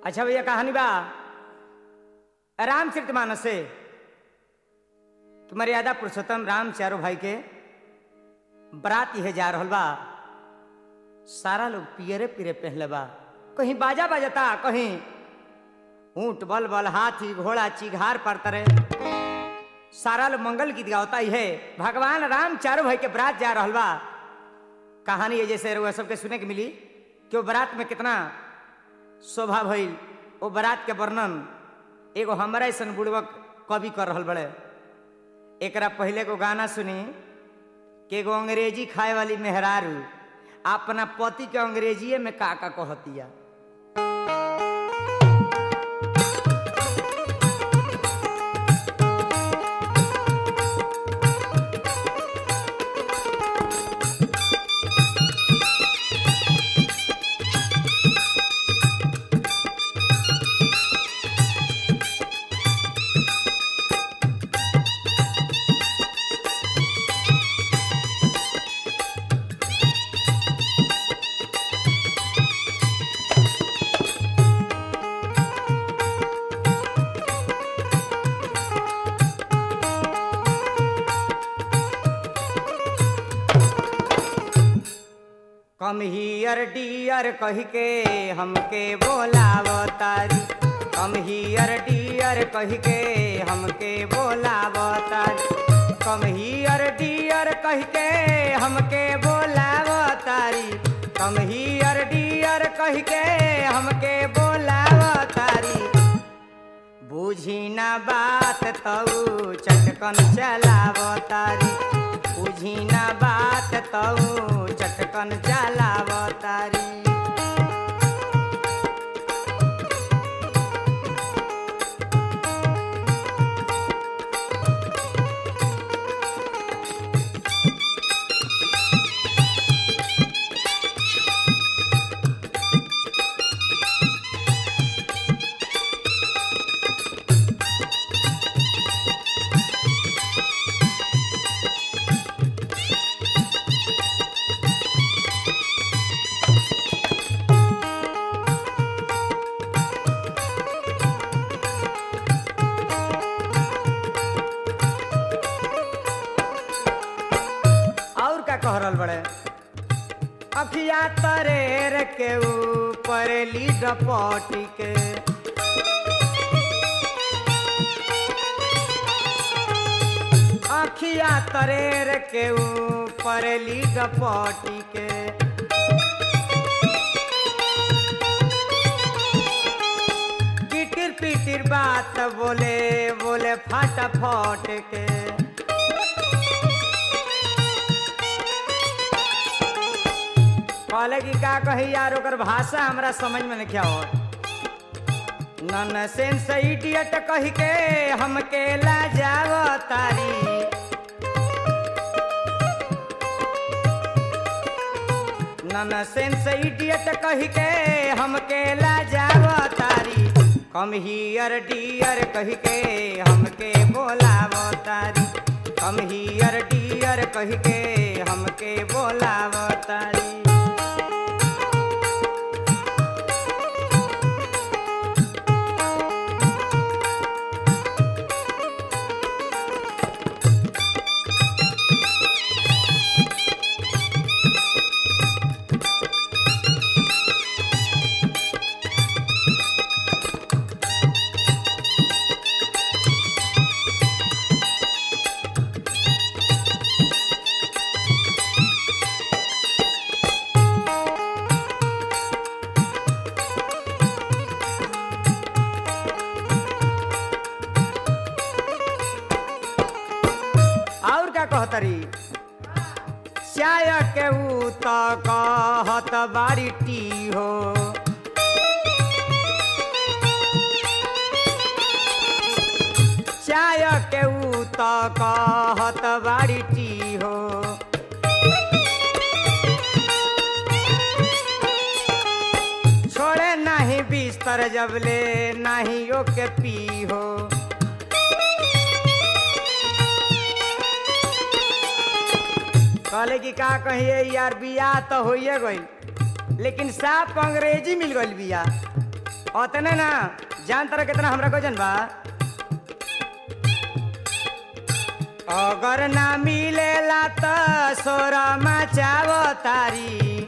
अच्छा भैया कहानी बा रामचरित मानस से कि मर्यादा पुरुषोत्तम राम चारो भाई के बरात यह जा रहल बा सारा लोग पियरे पियरे पहनले बा कहीं बाजा बाजता कहीं ऊंट बल बल हाथी घोड़ा चिघार पर तरे सारा लोग मंगल गीत गावता ही है भगवान राम चारों भाई के बरात जा रहल बा कहानी है जैसे रउआ सबके सुने के मिली कि वो बारात में कितना शोभा भइल वो बारात के वर्णन एगो हमारा ऐसा बुड़वक कवि कर रहल बड़े एकरा पहले को गाना सुनी कि एगो अंग्रेजी खाए वाली मेहरारू अपना पति के अंग्रेजीए में का का कहतिया कम हियर डियर कह के हमके बोलावतारी कम हियर डियर कह के हमके बोलावतारी कम हियर डियर कह के हमके बोलावतारी कम हियर डियर कह के हमके बोलावतारी बुझी ना बात तऊ चटकन चलावतारी बुझी ना बात तऊ चटकन चलावतारी और का कह रहल बड़े अखिया तरेर के ऊपर लीड पटी के अखिया तरेर के ऊपर लीड पटी के पिटिर पिटिर बात बोले बोले फटाफट के कहले कि का कही यार ओकर भाषा हमरा समझ में नहीं आवत नन सेंस इडियट कह के हमके ला जाव तारी नन सेंस इडियट कह के हमके ला जाव तारी कम हियर डियर कह के हमके बोलाव तारी कम हियर डियर कह के हमके बोलाव तारी और क्या कहतरी चाय के ऊ त कहत बारी टी हो चाय के ऊ त कहत बारी टी हो छोड़े नाही बिस्तर जबले नाही ओके पी हो कहले कि का कहिए यार बियाह तो होइए गई लेकिन साफ अंग्रेजी मिल गई बिया ओतने ना जान तरह कितना हमरा गजन बा अगर ना मिलेला त सोरा मचावो तारी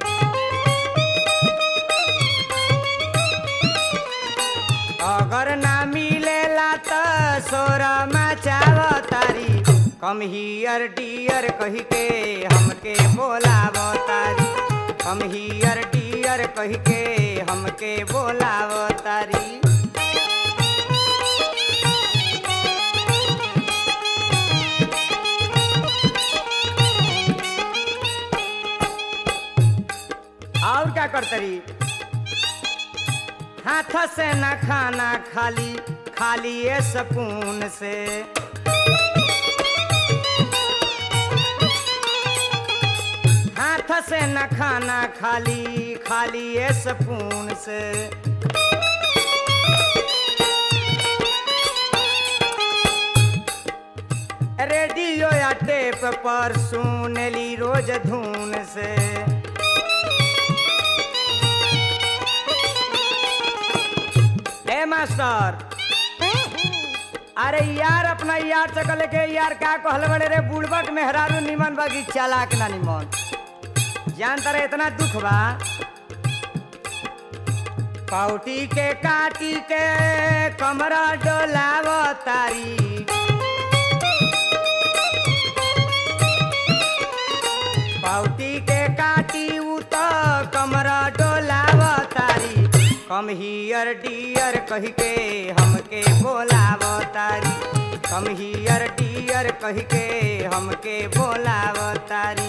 अगर ना मिलेला त सोरा मचावो तारी कम हियर डियर कही के हमके बोलावो तारी हम हियर डियर कही के हमके बोलावो तारी और क्या करतरी हाथ से न खाना खाली खाली ये स्पून से हाथ से न खाना खाली खाली ये स्पून से रेडियो या टेप पर सुनली रोज धुन से ए मास्टर अरे यार अपना यार चकल के यार का कहल बड़े रे बुड़बक मेहरारू निमन बागी चालाक ना निमन जान तारे इतना दुख बा पाउटी के काटी के कमरा डोलाव तारी पाउटी के काटी उ तो कमरा डोलाव तारी कम हियर डियर कही के हमके बोलाव तारी कम हियर डियर कही के हमके बोलाव तारी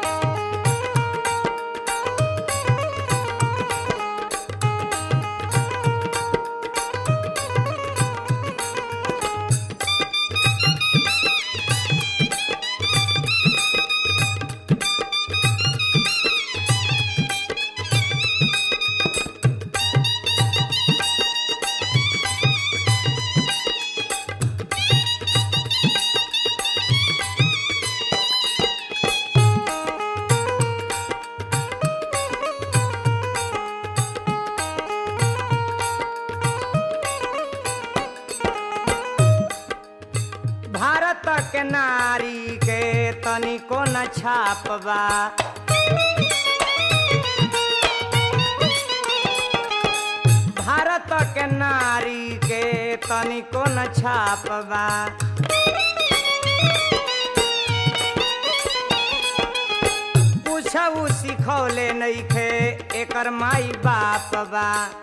भारत के नारी के तनिको न छापबा भारत के नारी के तनिको न छापबा पूछऊ सिखौले नइखे एकर माई बाप बा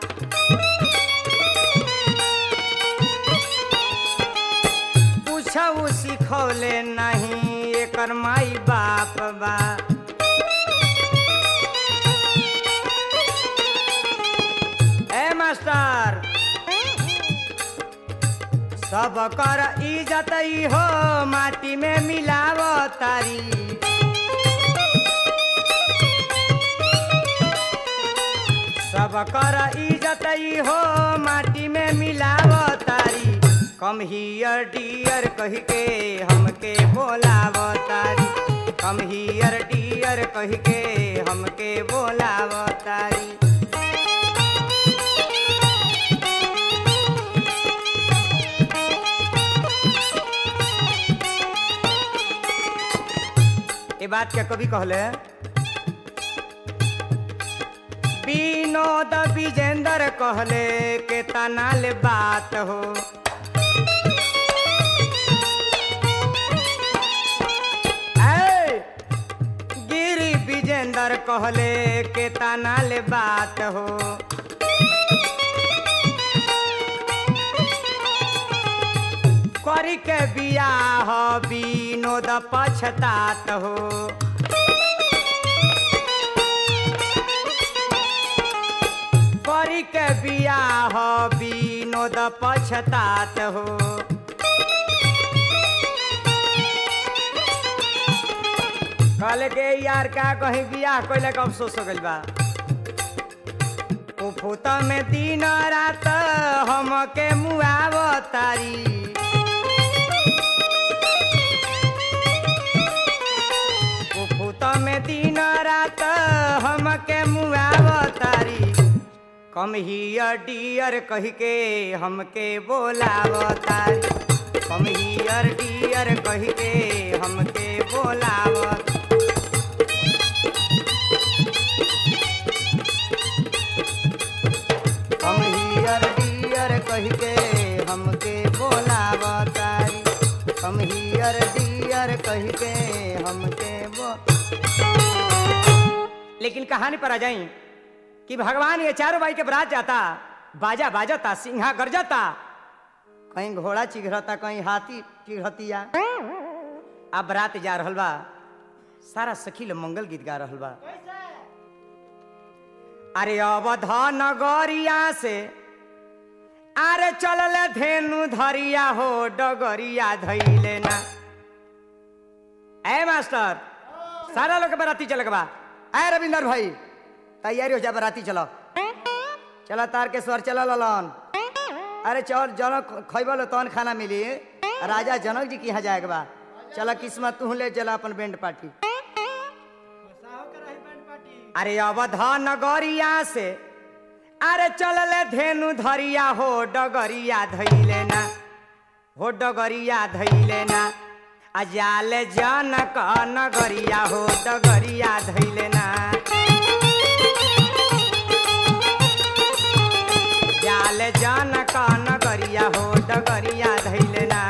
पूछऊ सिखौले नहीं एकर माई बाप बा ए मास्टर सब कर इज्जत ई हो माटी में मिलाव तारी सब कर इज्जत ई हो माटी में मिलाव तारी कम हियर डियर कही के हमके बोलाव तारी कम हियर डियर कही के हमके बोलाव तारी ये बात क्या कभी कहले विनोद विजेंद्र कहले के तनाल बात हो ऐ, गिरी विजेंद्र कहले के तनाल बात हो करी के बियाह विनोद पछतात हो करी के बियाह विनोद पछतात हो कल के यार का कहीं बियाह कैले के अफसोस हो गइल बा उफुत में दिन रात हमके मुआव तारी उफुत में दिन रात हमके मुआव तारी कम हियर डियर कह के हमके बोलावतारी कम हियर डियर कह के हमके बोलावत कम हियर डियर कह के हमके बोलावतारी कम हियर डियर कह के हमके बो लेकिन कहानी पर आ जाई कि भगवान ये चारों भाई के बरात जाता बाजा बाजता सिंहा गरजता कहीं घोड़ा चिघरता कहीं हाथी चिघरतिया अब बरात जा रहल बा सारा सखी लोग मंगल गीत गा रहल बा अरे अवधा नगरिया से अरे चलल धेनु धरिया हो डगरिया धैले ना ए मास्टर सारा लोग के बराती चल बा ए रविंदर भाई तैयारी हो जा बराती चलो चलो तार के स्वर चला ललन अरे चल जनक खैबल तहन खाना मिली राजा जनक जी के यहाँ जाएगा बा चला किस्मत तू ले चला अपन बैंड पार्टी अरे अवधा नगरिया से अरे चलल धेनु धरिया हो डगरिया धैले ना हो डगरिया धैले ना अजाल जनक नगरिया हो डगरिया धैले ना जाल जनक नगरिया हो डगरिया धैले ना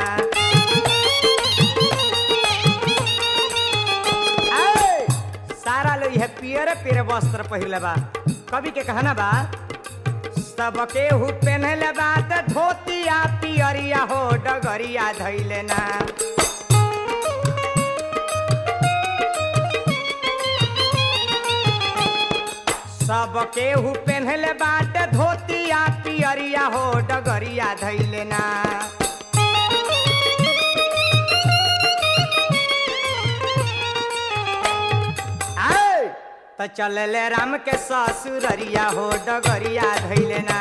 ऐ, सारा लोग यह पियर पियर वस्त्र पहिरले बा कवि के कहना बा सबके हु पहनले बा त धोतिया पियरिया हो डगरिया धैले ना सबके हु पहनले बाट धोतिया पियरिया हो डगरिया धैले ना आय, त चलले राम के ससुररिया हो डगरिया धैले ना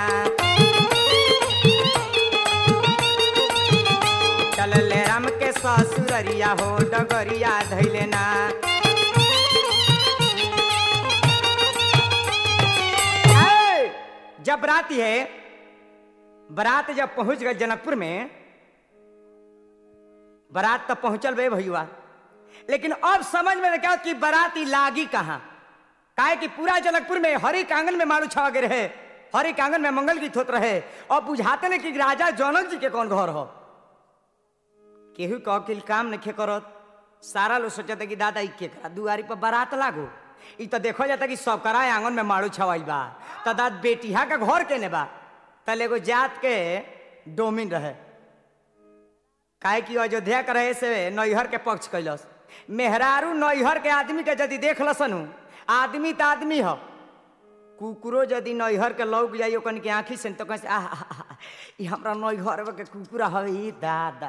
चलले राम के ससुररिया हो डगरिया धैले ना ऐ, जब बरात है बारात जब पहुंच गए जनकपुर में बारात तो पहुंचल बे भैया लेकिन अब समझ में क्या कि बाराती लागी कहाँ काहे कि पूरा जनकपुर में हरि के आंगन में मारू छवा रहे हरि के आंगन में मंगल गीत होत रहे और बुझाते ने कि राजा जनक जी के कौन घर हो केहू के अकिल काम नहीं करत सारा लोग सोचते कि दादा ई के करा दुआरी पर बारात लागो ई तो देखो जाता कि सब करा आंगन में मारू छवाई बा त दाद बेटिया का घर केने बा तल एगो जात के डोमिन रहे काहे कि अयोध्या के रहे से नैहर के पक्ष कैलस मेहरारू नैहर के आदमी के यदि देख लसनु आदमी त आदमी ह कुकुरो यदि नैहर के लौक जाइयो कन के आंखी से तो कहे आह आह, आह, ई हमरा नैहर के कुकुरा हवे ई दादा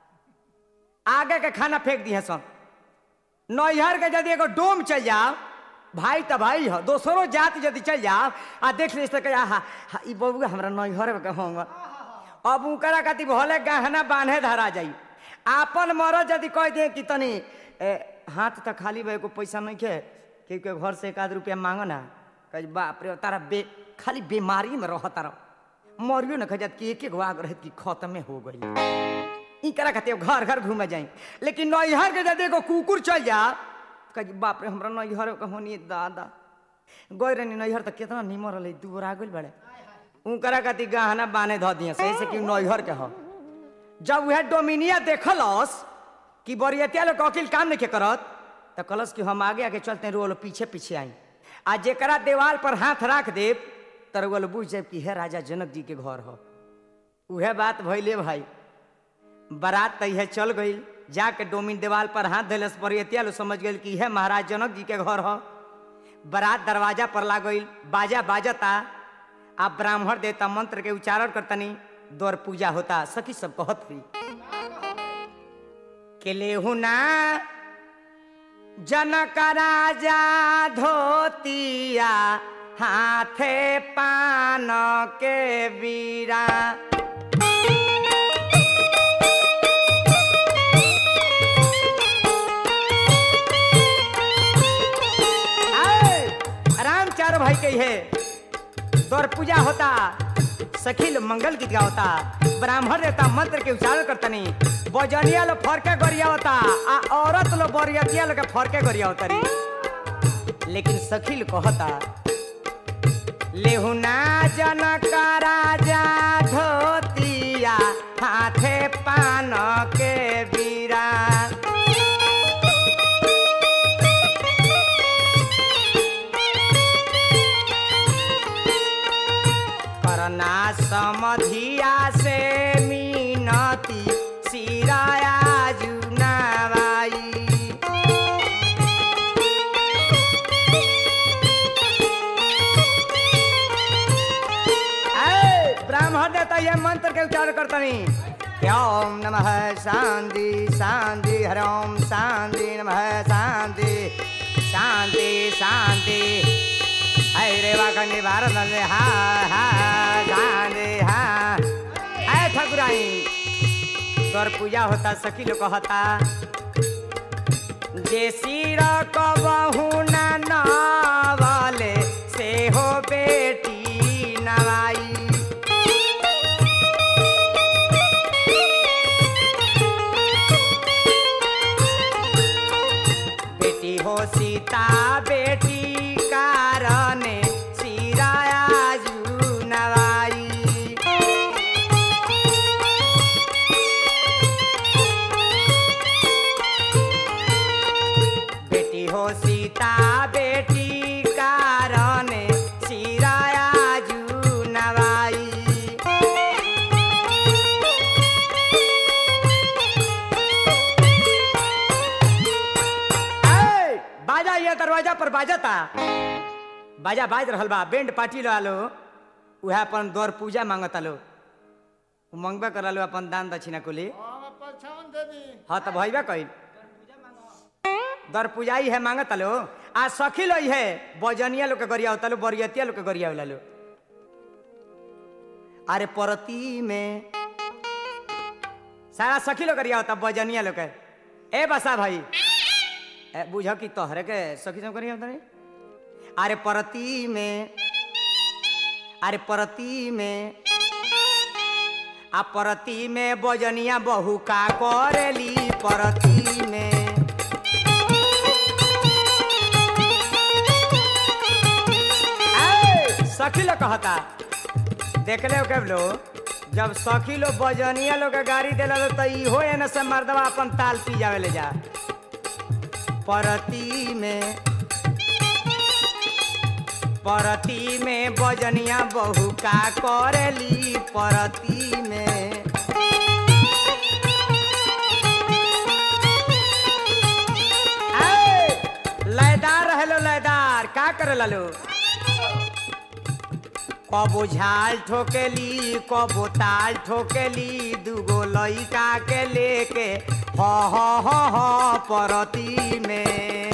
आगे के खाना फेंक दिए सन नैहर के यदि एगो डोम चल जाओ भाई त भाई हो दोसरो जात यदि चल जाओ आ देख ली तो हा हा ई बबुआ हमरा नैहर के होंगे अब उकरा खातिर भले गहना बांधे धरा जाई आपन मरद यदि कह दे कि तनी ए, हाथ त खाली बा एगो पैसा नहीं के के के घर से एक आध रुपया मांगो ना कह बाप रे तारा बे खाली बीमारी में रह तारा मरियो न खजत कि एक एक आग रहत कि खत्मे हो गई ई करा खातिर घर घर घूमे जाई लेकिन नैहर के यदि एगो कुकुर चल जा कह बाप रे हमरा नैहर के होनी दादा गई रहनी नैहर त कितना निमर रहले दूर आ गइल बड़े उनकरा खातिर गहना बाने धऽ दिए सही से कि नैहर के ह जब वह डोमिनिया देखलस कि बरियतिया लोग अकिल काम नहीं करत तो कहलस कि हम आगे आगे चलते रोल पीछे पीछे आई आ जेकरा देवाल पर हाथ राख देव तर बोल बुझ जाए कि हे राजा जनक जी के घर हो उहे बात भैले भाई बारात तैहे चल गई जाके डोमिन देवाल पर हाथ धैलस बरियतिया लोग समझ गई कि हे महाराज जनक जी के घर हो बारात दरवाजा पर ला गई बाजा बाजता आ ब्राह्मण देवता मंत्र के उच्चारण करतनी दौर पूजा होता सखी सब कहत हुई के लेहुना जनक राजा धोतिया हाथे पान के बीरा आए, राम चारो भाई के है दौर पूजा होता सखी लोग मंगल गीत गावता ब्राह्मण देवता मंत्र के उच्चारण करतनी बजनिया लोग फरके गरिया होता आ औरत लोग बरियतिया लोग के फरके गरिया होता री लेकिन सखी लोग कहता लेहुना जनका राजा धोतिया हाथे पान के बीरा करना समधिया से मीनती सिराया जुनावाई ऐ, ब्राह्मण देवता ये मंत्र के उच्चारण करतनी ओम नमः शांति शांति हर ओम शांति नमः शांति शांति शांति हाय रेवा कन्या भारत ने हा हा शांति हा ऐ ठकुराई तोर पूजा होता सखी लोग कहता जे सिर कबहू ना नवले से हो बेटी नवाई बेटी हो सीता बेटी कारण सिराया जू नवाई बेटी हो सीता बेटी कारण सिराया जू नवाई ऐ, बाजा ये दरवाजा पर बाजता बाजा बाज रहल बा बैंड पार्टी लो आलो उहे अपन दौर पूजा मांगता लो उ मंगबे करलो अपन दान दक्षिणा कुली हम पछान दे दी हाँ तो भइबे कइल दर पूजाई है मांगत लो आ सखी लो है बजनिया लोग के गरिया होता लो बरियतिया लोग के गरिया होला लो अरे परती में सारा सखी लोग गरिया होता बजनिया लोग के ए बसा भाई ए बुझ कि तोहरे के सखी सब गरिया होता रे अरे परती में अरे परती में आ परती में बजनिया बहु का करेली परती में ऐ, सखी लोग कहता देख ले के लो जब सखी लोग बजनिया लोग के गाड़ी दिला तो इहो एने से मर्दवा अपन ताल पी जावे ले जा परती में परती में बजनिया बहु का करेली परती में ऐ, लयदार रहलो लयदार का करे लो कबो झाल ठोकेली कबो ताल ठोकेली दूगो लइका के लेके ह ह ह ह परती में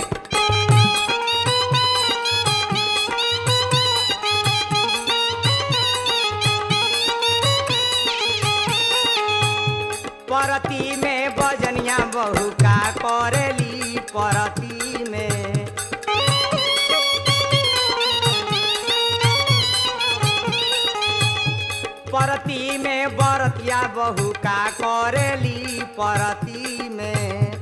परती में बजनिया बहु का करेली परती में परती में बरतिया बहु का करेली परती में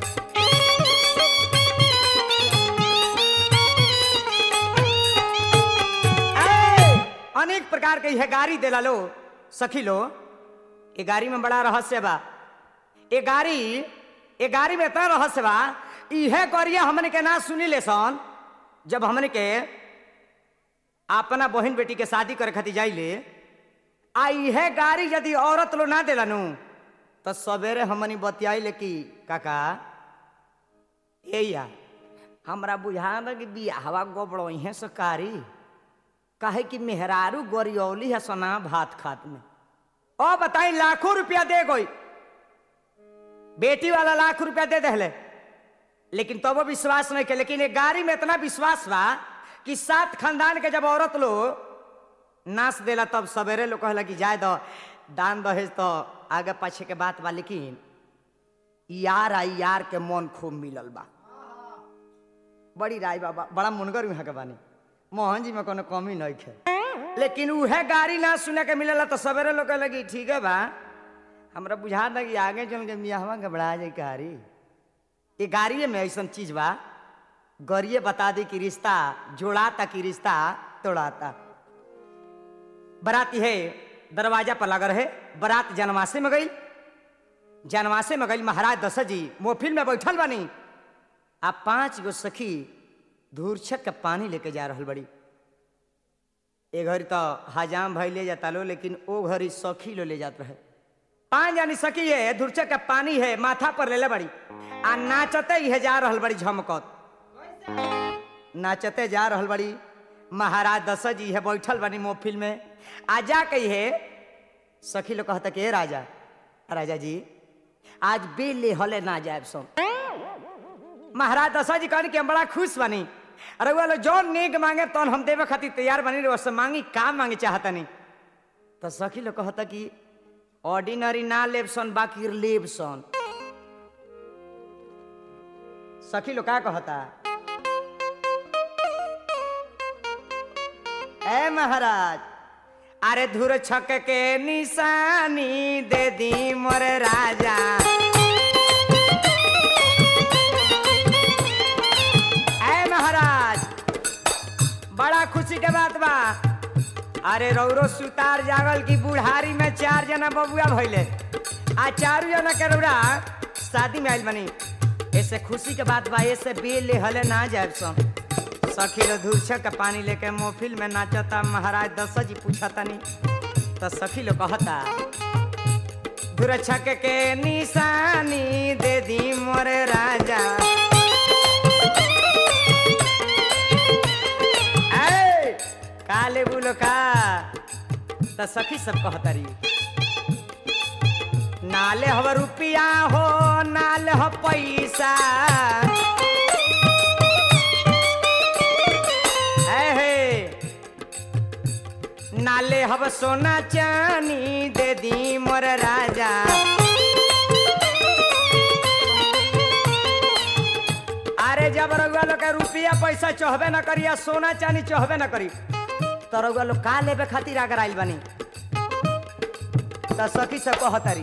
ऐ, अनेक प्रकार के यह गाड़ी दिला लो सखी लो ये गाड़ी में बड़ा रहस्य बा ये गाड़ी ये गाड़ी में इतना रहस्य बा इहे गरिया हमने के ना सुनी ले सन जब हमने के अपना बहन बेटी के शादी करे खातिर जाइले आ इहे गाड़ी यदि औरत लो ना दिलानु तो सवेरे हमनी बतियाइले कि काका ए या हमरा बुझा कि बियाहवा गोबड़ो इहे से कारी काहे कि मेहरारू गोरियौली है सोना भात खात में ओ बताई लाखों रुपया दे गई बेटी वाला लाख रुपया दे दहले लेकिन तबो विश्वास नहीं के लेकिन ये गाड़ी में इतना विश्वास बा कि सात खानदान के जब औरत लो नाच देला तब सवेरे लोग कहला कि जाए दो दान दहेज तो आगे पाछे के बात बा लेकिन यार आ यार के मन खूब मिलल बा बड़ी राय बाबा बड़ा मुनगर यहाँ के बानी मोहन जी में कोनो कमी नहीं है लेकिन उहे गाड़ी ना सुने के मिलेला तो सवेरे लोग लगी ठीक है बा हमरा बुझा था कि आगे चल के मियाहवा घबरा जाए गाड़ी ये गाड़िए में ऐसा चीज बा गौरिये बता दी कि रिश्ता जोड़ाता कि रिश्ता तोड़ाता बराती है दरवाजा पर लगा रहे बरात जनवासे में गई जनवासे में गई महाराज दशरथ जी मोफिल में बैठल बनी आ पांच गो सखी धूरछक के पानी लेके जा रहल बड़ी ए घड़ी तो हजाम भाई ले जाता लो लेकिन ओ घड़ी सखी लो ले जात रहे पांच जानी सखी है धूरछक के पानी है माथा पर लेले बड़ी आ नाचते ही जा रहल बड़ी झमकत नाचते जा रहल बड़ी महाराज दशरथ जी है बैठल बनी मोफिल में आ जा कही है सखी लोग कहता कि "ए राजा राजा जी आज बेले हले ना जाए सो महाराज दशरथ जी कहनी कि हम बड़ा खुश बनी अरे वो जौन नेक मांगे तौन हम देवे खातिर तैयार बनी रहे उससे मांगी का मांगे चाहता नहीं तो सखी लोग कहता कि ऑर्डिनरी ना लेब सन बाकी लेब सन सखी लोग का कहता ए महाराज अरे धुर छक के निशानी दे दी मोर राजा ए महाराज बड़ा खुशी के बात बा अरे रौरो सुतार जागल की बुढ़ारी में चार जना बबुआ भइले आ चारू जना के रौरा शादी में आइल बनी ऐसे खुशी के बात बा ऐसे बेल ले हले ना जाए सम सखी लो धूरछक के पानी लेके मोफिल में नाचता महाराज दशरथ जी पूछता नहीं तो सखी लो कहता धूरछक के निशानी दे दी मोर राजा ऐ, काले बोलो का तो सखी सब कहतरी नाले हव रुपिया हो नाले ह पैसा है हे नाले हव सोना चानी दे दी मोर राजा अरे जब रउआ लोग के रुपया पैसा चढ़बे न करी या सोना चानी चढ़बे न करी तो रउआ लोग का लेबे खातिर अगर आइल बनी तो सखी से कहतरी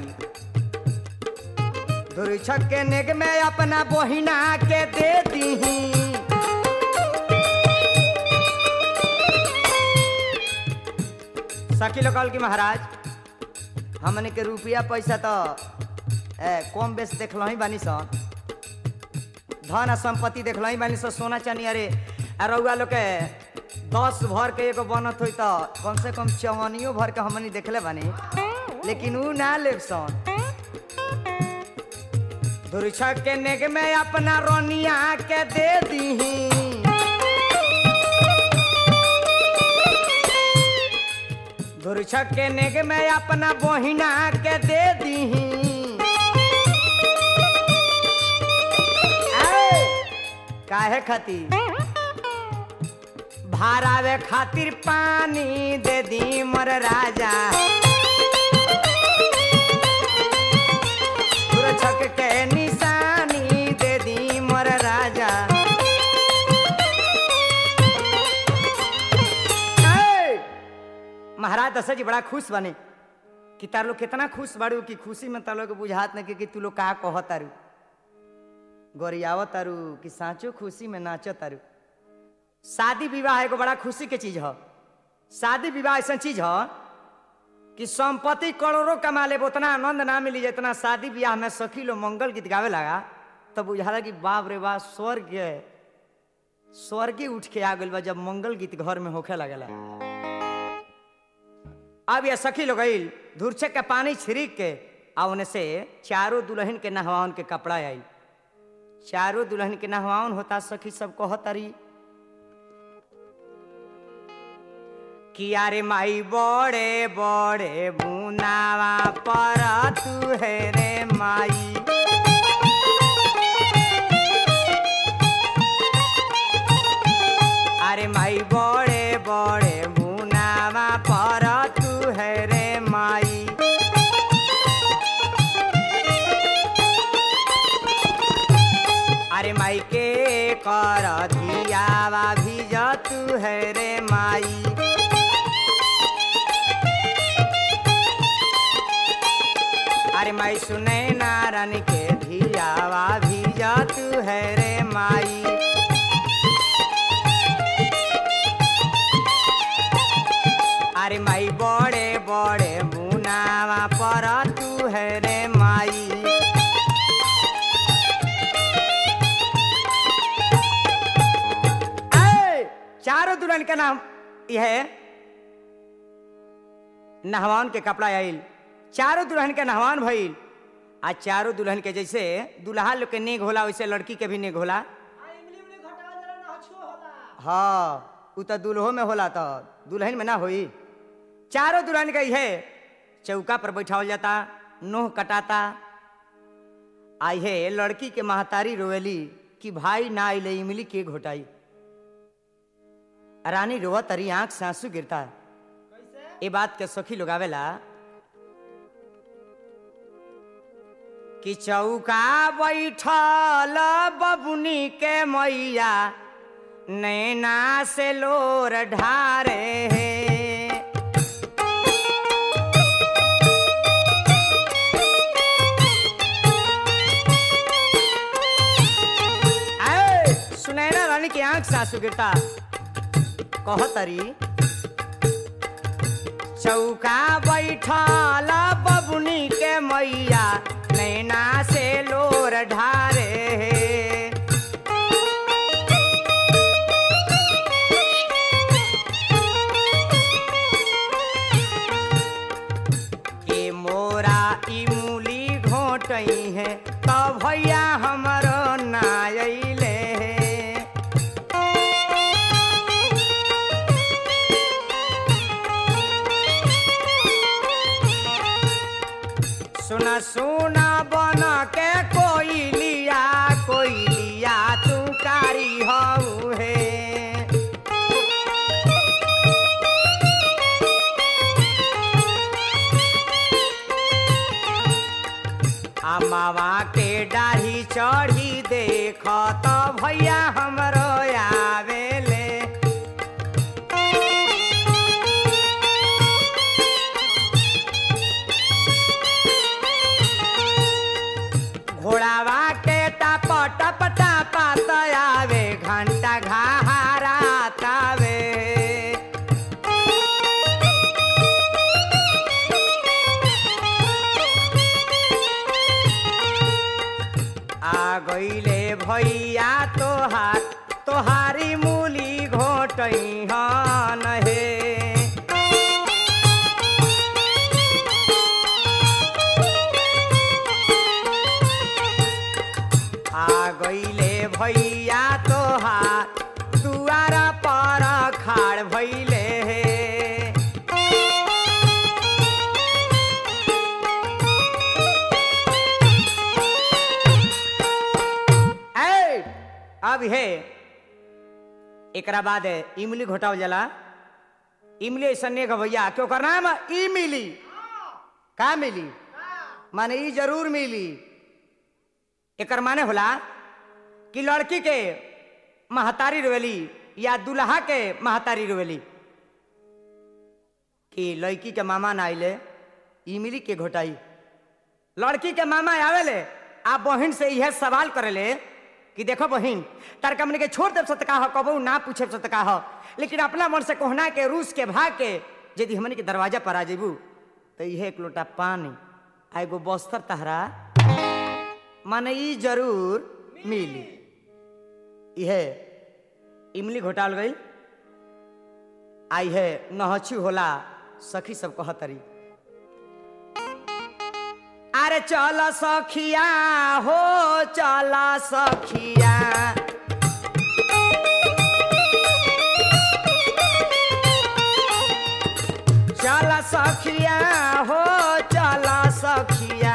धुरछक के नेग में अपना बहिना के दे दीही सखी लोग कहल कि महाराज हमने के रुपया पैसा तो ए, कम बेस देखल ही बानी सन धन आ संपत्ति देखल ही बानी सन सोना चानी अरे आ रउआ लोग के दस भर के एगो बनत होई तो कम से कम चवनियो भर के हमनी देखले बानी लेकिन ऊ ना लेब सन धुरछक के नेग में अपना रोनिया के दे दीही धुरछक के नेग में अपना बहिना के दे दीही ऐ, काहे खातिर भारावे खातिर पानी दे दी मोर राजा धुरछक के निशानी दे दी मोर राजा ऐ, महाराज दशरथ जी बड़ा खुश बने कि तार लोग कितना खुश बाड़ू कि खुशी में तार लोग बुझात नहीं कि तू लोग का कह तारू गोरियाव तारू कि साँचो खुशी में नाचो तारू शादी विवाह एगो बड़ा खुशी के चीज ह शादी विवाह ऐसा चीज ह कि संपत्ति करोड़ों कमा ले उतना आनंद ना मिली जितना शादी ब्याह में सखी लोग मंगल गीत गावे लगा तो बुझाला कि बाप रे बाप स्वर्ग स्वर्गे उठ के आ गइल बा जब मंगल गीत घर में होखे लगला अब ये सखी लोग गईल धुरछक के पानी छिड़क के आ उन्हें से चारों दुल्हन के नहवाउन के कपड़ा आई चारों दुल्हन के नहवाउन होता सखी सब कहतरी किया रे माई बड़े बड़े बुनावा पर तू है रे माई अरे माई बड़े बड़े बुनावा पर तू है रे माई अरे माई के कर दियावा भी तू है रे माई माई सुने नारायण के धियावा भीजा तू है रे माई अरे माई बड़े बड़े मुनावा पर तू है रे माई ऐ, चारों दुल्हन का नाम यह है नहवान के कपड़ा आइल चारों दुल्हन के नहवान भइल आ चारों दुल्हन के जैसे दुल्हा लोग के नेग होला वैसे लड़की के भी नेग होला हाँ उ तो दुल्हो में होला तो दुल्हन में ना होई चारों दुल्हन के है चौका पर बैठावल जाता नोह कटाता आई है लड़की के महतारी रोवेली कि भाई ना आइले इमली के घोटाई रानी रोवा तरी आंख से आंसू गिरता ये बात के सखी लोग आवेला कि चौका बैठल बबुनी के मैया नैना से लोर ढारे हे ऐ, सुनैना रानी की आंख से आंसू गिरता कहतरी चौका बैठल बबुनी के मैया नैना से लोर ढारे हे के मोरा इमूली घोटई है तो भैया हमरो ना अइले हे सुना सुना बन के कोई लिया कोई लिया तू कारी हऊ है आ मावा के डाढ़ी चढ़ी देख तो भैया हमरो आवेले घोड़ावा के टप टप टपा आवे घंटा घारा तावे आ गईले भैया तोहार तोहारी मूली घोटई हन हे आ गईले भैया तोहार दुआरा पर खाड़ भैले हे ऐ, अब हे एकरा बाद इमली घोटावल जाला इमली ऐसा नेक भैया क्यों करना है मा- ई मिली का मिली माने ई जरूर मिली एकर माने होला कि लड़की के महतारी रोवेली या दुल्हा के महतारी रोवेली कि लड़की के मामा ना आइले इमली के घोटाई लड़की के मामा आवेले आप बहन से यह सवाल करेले कि देखो बहन तार हमने के छोड़ देव सतका हो कबू ना पूछे सतका हो लेकिन अपना मन से कोहना के रूस के भाग के यदि हमने के दरवाजा पर आ जेबू तो यह एक लोटा पानी आ एगो बस्तर तहरा माने ई जरूर मिली यह इमली घोटाल गई आई है नहछी होला सखी सब कहतरी अरे चल सखिया हो चल सखिया चल सखिया हो चल सखिया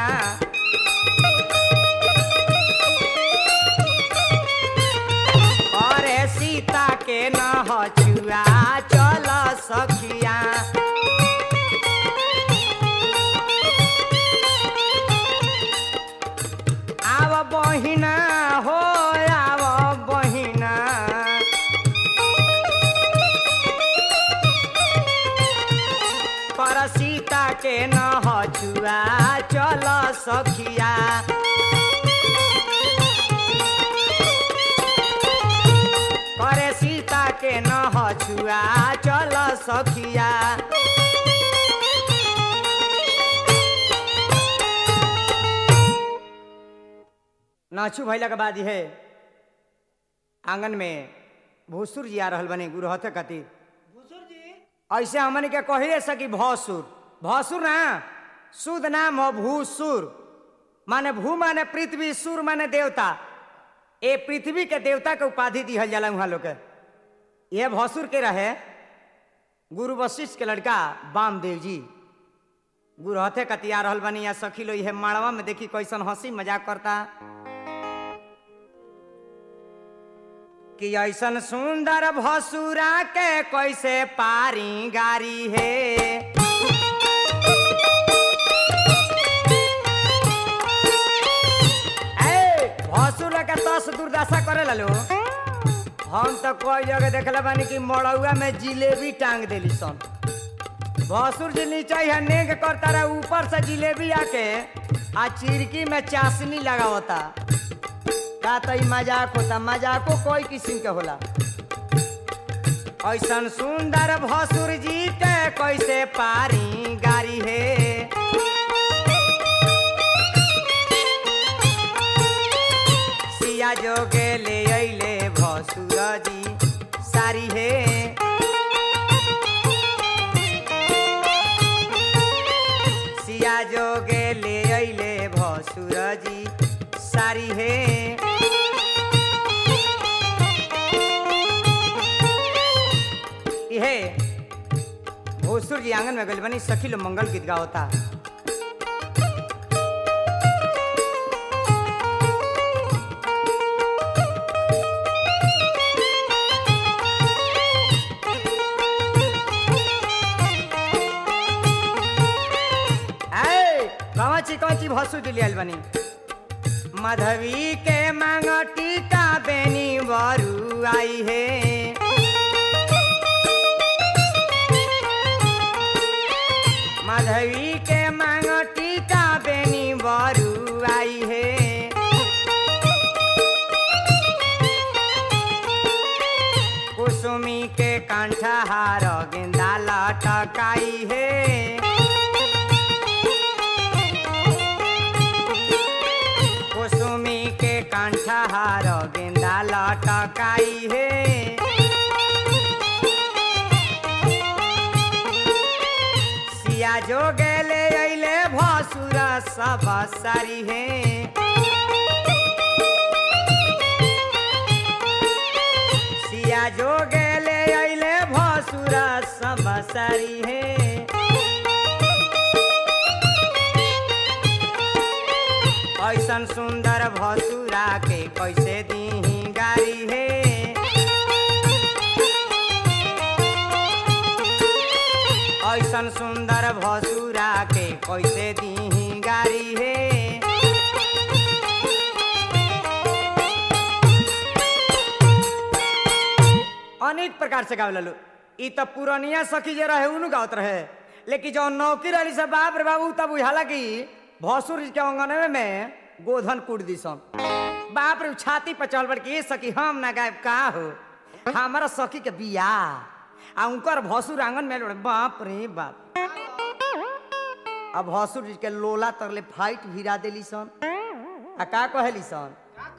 अरे सीता के न हचुआ चल सखिया आव बहिना हो आव बहिना पर सीता के न न हछुआ चल सखिया करे सीता के न हछुआ चल सखिया नाचू भैला के बाद है आंगन में भूसुर जी आ रहल बने गुरु हथे कति ऐसे हमन के कहिए सकी भौसुर भौसुर ना शुद्ध नाम हो भूसुर माने भू माने पृथ्वी सुर माने देवता ए पृथ्वी के देवता के उपाधि दिहल जाला वहां लोग के यह भौसुर के रहे गुरु वशिष्ठ के लड़का वामदेव जी गुरु हथे कतिया रहल बनी या सखी लो यह माड़वा में देखी कैसन हंसी मजाक करता कि ऐसन सुंदर भसुरा के कैसे पारी गारी है ए, भसुर के तस दुर्दशा करे लो हम तो कोई जगह देखले बानी कि मड़ौआ में जिलेबी टांग देली सन भसुर जी नीचे है नेग करता रहे ऊपर से जिलेबी आके आ चिरकी में चाशनी लगावता का तो ई मजाक होता मजाको कोई किस्म के होला ऐसन सुंदर भसुर जी के कैसे पारी गारी है सिया जोगे ले अइले भसुर जी सारी है सिया जोगे ले अइले भसुर जी सारी है इहे भोसुर जी आंगन में गइल बनी सखी लो मंगल गीत गावता ऐ, कौची कौची भसुर जी लियल बनी मधवी के मांग टीका बेनी बरू आई है माधवी के मांग टीका बेनी बरू आई है कुसुमी के कंठहार गेंदा लटकाई है कुसुमी के कंठहार गेंदा लटकाई है सिया जो गेले अइले भसुरा सब सारी है सिया जो गेले अइले भसुरा सब सारी है ऐसन सुंदर भसुरा के कैसे दी गारी है ऐसन सुंदर भसुरा के कैसे दी गारी है अनेक प्रकार से गावे लो ई तो पुरानिया सखी जे रहे उनु गावत रहे लेकिन जो नौकी रही से बाप रे बाबू तब हालांकि भसुर जी के अंगनवे में गोधन कूट दी सन बाप रे छाती पर चल के ये सखी हम ना गायब का हो हमारा सखी के बिया आ उनकर भसुर आंगन में लोड़े बाप रे बाप अब भसुर जी के लोला तरले फाइट भिरा देली सन आ का कहली सन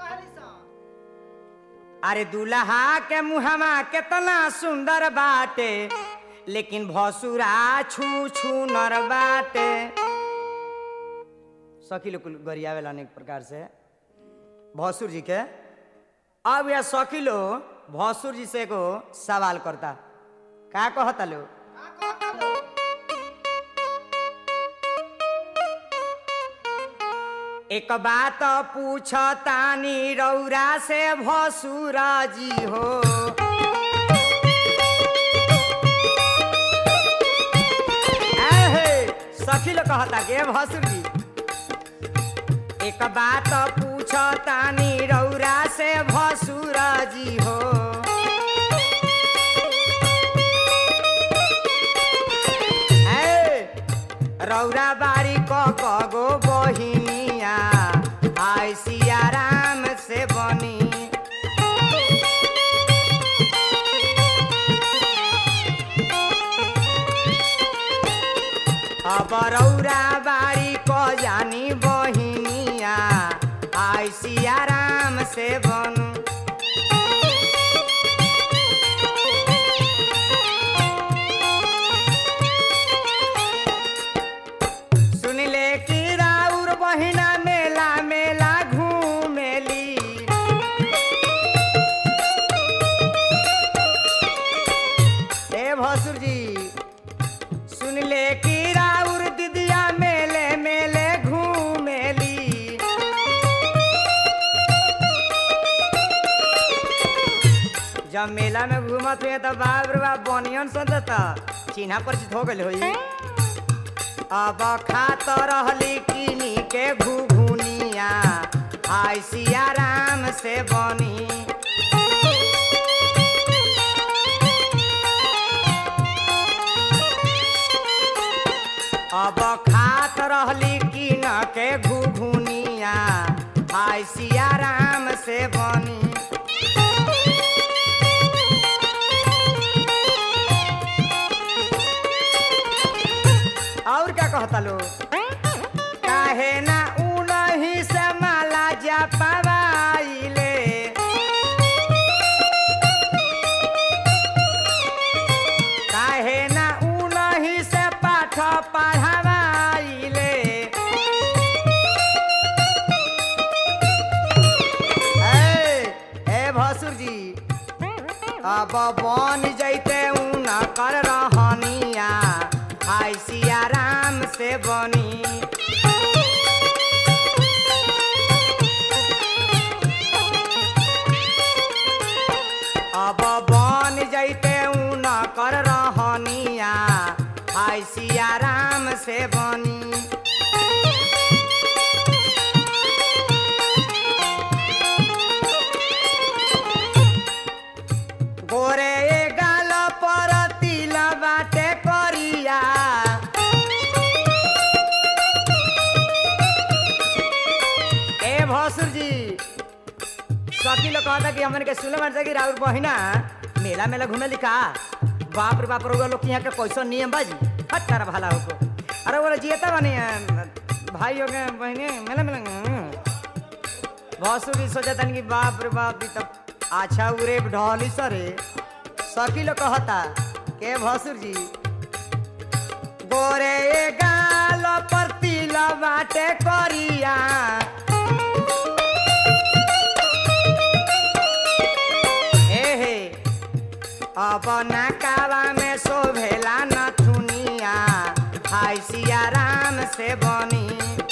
अरे दुल्हा के मुहमा केतना सुंदर बाटे लेकिन भसुरा छू छू नर बाटे सखी लोग गरियावेला अनेक प्रकार से भसुर जी के अब यह सखी लोग भसुर जी से एगो सवाल करता का कहता लोग एक बात पूछतानी रौरा से भसुरा जी हो एहे, सखी लोग कहता के भसुर जी एक बात पूछतानी रौरा से भसुरा जी हो ए, रौरा बारी क कगो बहिनिया आय सिया राम से बनी अब रौरा बारी क जानी बहिनिया आय सिया राम से बनू सुनिले कि राउर बहिना मेला मेला घूमेली ए भसुर जी सुनिले कि राउर दिदिया मेले मेले घूमेली जब मेला में घूमत हुए तो बाप रे बाप बनियन सदता चिन्हा परिचित हो गइल होई अब खात रहली किनी के घुघुनिया आय सिया राम से बनी अब खात रहली किन के घुघुनिया आय सिया राम से बनी और क्या कहता लो काहे ना उनही से माला जा पवाइले काहे ना उनही से पाठ पढ़ावाइले ए ए भसुर जी अब बन जैते ऊन कर रहनिया आय सिया राम से बनी अब बन जैते ऊन कर रहनिया आय सिया राम से बनी गोरे गाल पर तिल बाटे करिया ए भसुर जी सकी लोग कहता कि हमन के सुने मन कि राउर बहिना मेला मेला घूमे लिखा बाप रे बाप रोगा लोग यहाँ के कैसा नियम बाजी हट तारा भाला होको अरे बोले जियता बनी भाई हो गए बहने मेला मेला भसुर जी सोचता कि बाप रे बाप ई तब अच्छा उरे ढहली सरे सकी लोग कहता के भसुर जी गोरे गाल पर तिल बाटे करिया हे हे अब नकावा में शोभेला नथुनिया हाय सिया राम से बनी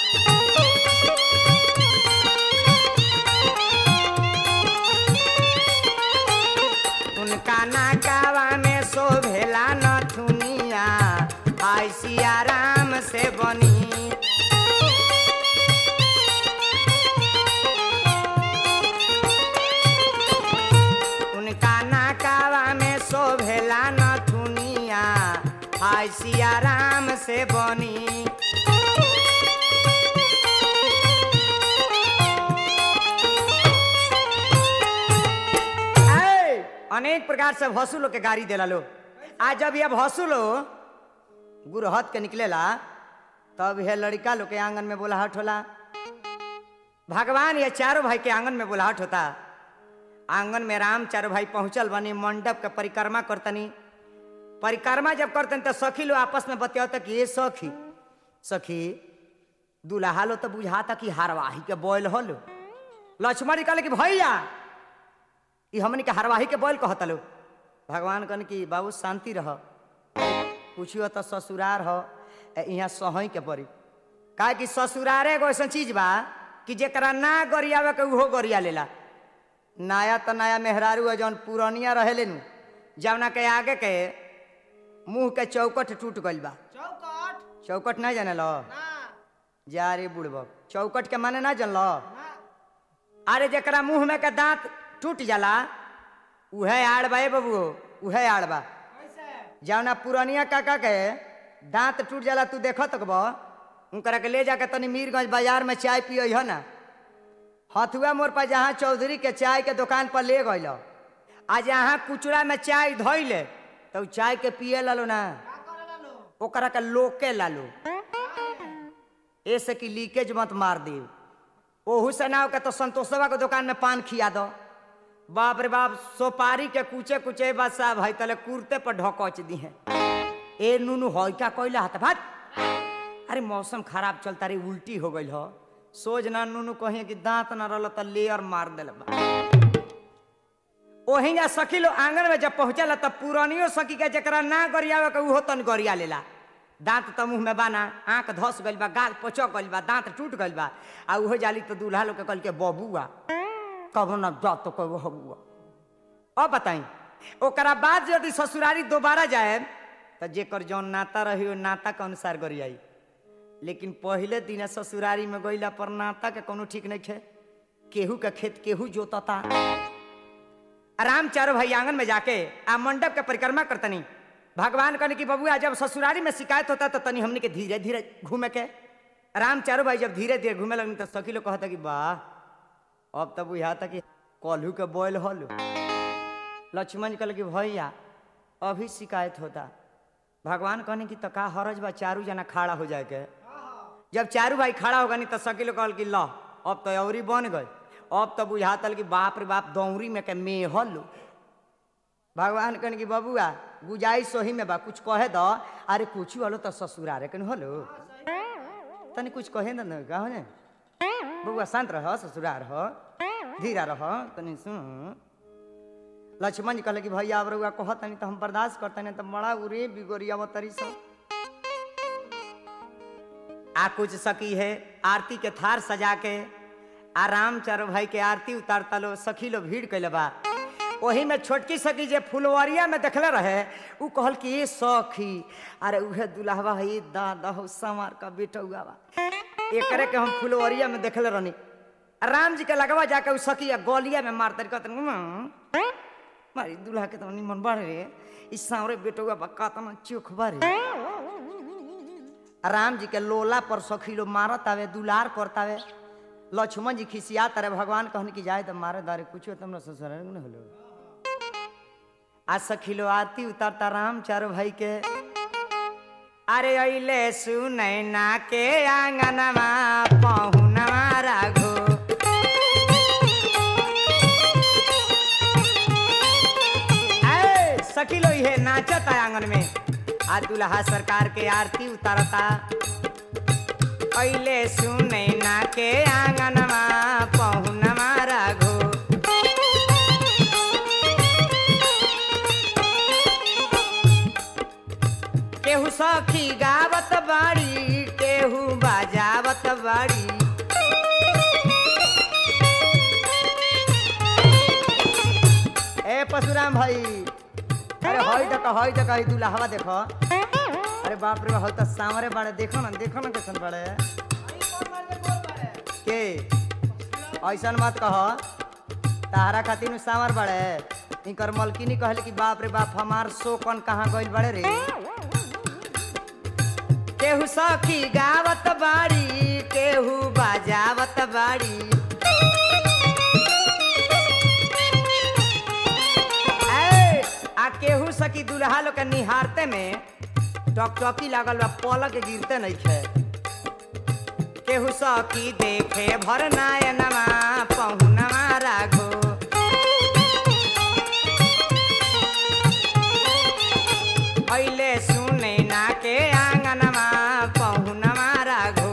उनका नकावा में शोभेला नथुनिया हाय सिया राम से बनी उनका नाकावा में शोभेला नथुनिया हाय सिया राम से बनी ऐ, अनेक प्रकार से भसुलो के गाड़ी देला लो आज जब यह भसुलो गुरहत के निकलेला तब यह लड़का लोग के आंगन में बोलाहट होला भगवान ये चारों भाई के आंगन में बोलाहट होता आंगन में राम चारों भाई पहुंचल बनी मंडप के परिक्रमा करतनी परिक्रमा जब करतनी तो सखी लोग आपस में बतियाता कि ये सखी सखी दुल्हा लो तो बुझाता कि हारवाही के बोल हलो लक्ष्मण जी कहले कि भैया ई हमनी के हरवाही के बोल कहता लो भगवान कहन कि बाबू शांति रह पूछियो तो ससुरार हो ए यहाँ सहई के पड़ी काहे कि ससुरारे एगो ऐसा चीज बा कि जेकरा ना गरियावे के उहो गरिया लेला नया तो नया मेहरारू है जौन पुरानिया रहेले नु जौना के आगे के मुंह के चौकट टूट गइल बा चौकट चौकट नहीं जाने लो ना जा रे बुड़बक चौकट के माने ना जानलो ना अरे जेकरा मुंह में के दांत टूट जाला उहे आड़ बा ए बबू उहे आड़ बा कैसे जौना पुरानिया काका के दांत टूट जाला तू देखो तक बा उनकरा के ले जाके तनी मीरगंज बाजार में चाय पियो है ना हथुआ मोड़ पर जहाँ चौधरी के चाय के दुकान पर ले गइल आ जहाँ कुचड़ा में चाय धोइले तो उ चाय के पिए लालो ना ओकरा के लोके लालो ऐसे कि लीकेज मत मार दी ओहू से ना हो के तो संतोषवा के दुकान में पान खिया दो बाप रे बाप सोपारी के कुचे कुचे बस साहब है तले कुर्ते पर ढकोच दी है ए नुनु हई का कोइला हाथ भात अरे मौसम खराब चलता रे उल्टी हो गई हो सोच ना नुनु कहीं कि दांत ना रहल त लेयर मार दिल बा ओही जा सखी लो आंगन में जब पहुंचल तब पुरानियो सखी के जकरा ना गरियावे के उहो तन गरिया लेला दांत त मुंह में बाना आंख धस गइल बा गाल पचक गइल बा दांत टूट गइल बा आ उहो जाली तो दूल्हा लोग के कहल के बबुआ कबो न जा तो कबो हबुआ अब बताई ओकरा बाद यदि ससुरारी दोबारा जाए तो जेकर जौन नाता रही ओ नाता के अनुसार गरियाई लेकिन पहले दिन ससुरारी में गइला पर नाता के कोनो ठीक नहीं खे केहू के खेत केहू जोतता आराम चारो भाई आंगन में जाके आ मंडप के परिक्रमा करतनी भगवान कहने की बबुआ जब ससुरारी में शिकायत होता तो तनी हमने के धीरे धीरे घूमे के राम चारो भाई जब धीरे धीरे घूमे लगनी तो सखी लोग कहता कि वाह अब तब बुझा था कि कलहू के बोल हल लक्ष्मण कहल कि भैया अभी शिकायत होता भगवान कहने की तो का हरज बा चारू जना खड़ा हो जाए के जब चारू भाई खड़ा होगा नहीं तो सकी लोग कहल कि ल अब तो अवरी बन गए अब तो बुझातल कि बाप रे बाप दौरी में के मेहल भगवान कहने की बबुआ गुजाइश सोही में बा कुछ कहे दो अरे कुछ वालो तो ससुरारे कन होलो तनी कुछ कहे ना का हो ने बबुआ शांत रह ससुरार हो धीरा रह तनी सुन लक्ष्मण जी कहले कि भैया अब रउआ कह तनी तो हम बर्दाश्त करते नहीं तो बड़ा उरे बिगोरिया तरी सब आ कुछ सकी है आरती के थार सजा के आराम चारो भाई के आरती उतारता लो सखी लो भीड़ कैले बा वही में छोटकी सखी जे फुलवरिया में देखले रहे उ कहल कि ये सखी अरे उहे दुल्हवा है दादा हो समार का बेटा हुआ बा एकरे के हम फुलवरिया में देखले रहनी राम जी के लगवा जाके उ सखी आ गलिया में मारते कहते मारी दुल्हा के तो निमन बाड़े रे ई सावरे बेटुआ बा कातना चोख बारे राम जी के लोला पर सखी लो मारत आवे दुलार करतावे लक्ष्मण जी खिसिया तारे भगवान कहन की जाए तो मारे दारे कुछो तुमरा ससुर न होलो आ सखी लो आरती उतारता राम चारो भाई के अरे अइले सुनैना के आंगनमा पहुनवा राघो ऐ, सखी लो ये नाचत है आंगन में आ दुल्हा सरकार के आरती उतारता अइले सुनैना के आंगनमा पहुनमा राघो केहू सखी गावत बाड़ी केहू बजावत बाड़ी ए परशुराम भाई अरे हई तक हई तक हई दुल्हावा देखो अरे बाप रे हई त सामरे बाड़े देखो ना देखो ना कैसन बाड़े के ऐसन मत कह तारा खातिर सामर बाड़े इनकर मलकिनी कहले कि बाप रे बाप हमार शोकन कहाँ गइल बाड़े रे केहू सखी गावत बाड़ी केहू बजावत बाड़ी ऐ, आ केहू सखी दुल्हा लोग के निहारते में टकटकी लागल बा पलक गिरते नहीं खे केहू सखी देखे भर नायनमा पहुनवा राघो अइले सुने ना के आंगनमा पहुनवा राघो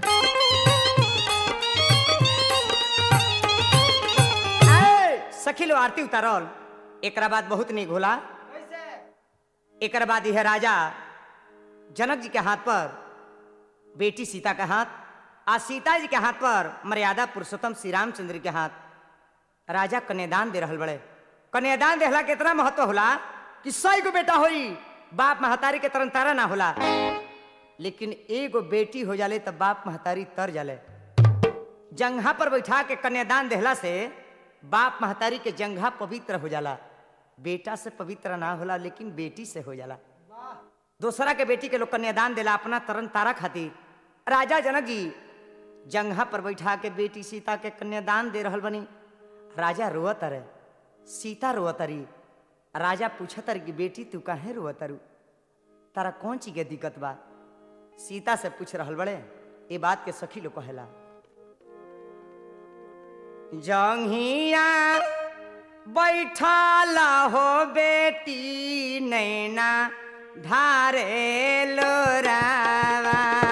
ऐ, सखी लो आरती उतारल एकरा बाद बहुत निक होला एकरा बाद यह राजा जनक जी के हाथ पर बेटी सीता के हाथ आ सीता जी के हाथ पर मर्यादा पुरुषोत्तम श्री रामचंद्र के हाथ राजा कन्यादान दे रहल बड़े कन्यादान देहला के इतना महत्व होला कि सौ गो बेटा होई बाप महतारी के तरन तारा ना होला लेकिन एगो बेटी हो जाले तब बाप महतारी तर जाले जंघा पर बैठा के कन्यादान देहला से बाप महतारी के जंघा पवित्र हो जाला बेटा से पवित्र ना होला लेकिन बेटी से हो जाला दूसरा के बेटी के लोग कन्यादान दिला अपना तरन तारा खातिर राजा जनक जी जंघा पर बैठा के बेटी सीता के कन्यादान दे रहल बनी राजा रोवत रहे सीता रोवत रही राजा पूछत रही कि बेटी तू काहे रोवत रू तारा कौन चीज के दिक्कत बा सीता से पूछ रहल बड़े ये बात के सखी लोग कहेला जंघिया बैठाला हो बेटी नैना ढारे लोरावा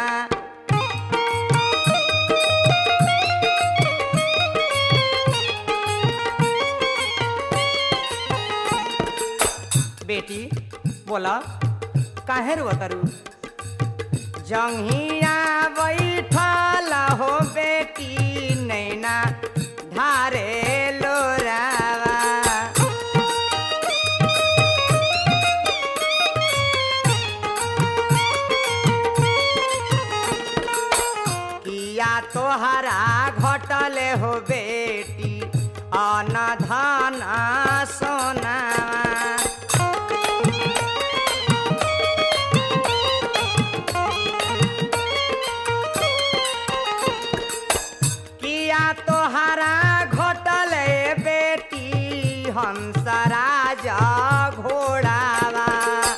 बेटी बोला काहे रोतरू जंघिया बैठल हो बेटी नैना ढारे लोरावा किया तोहरा घटल हो बेटी अन धन सोना किया तोहरा घटल बेटी हंस राजा घोड़ावा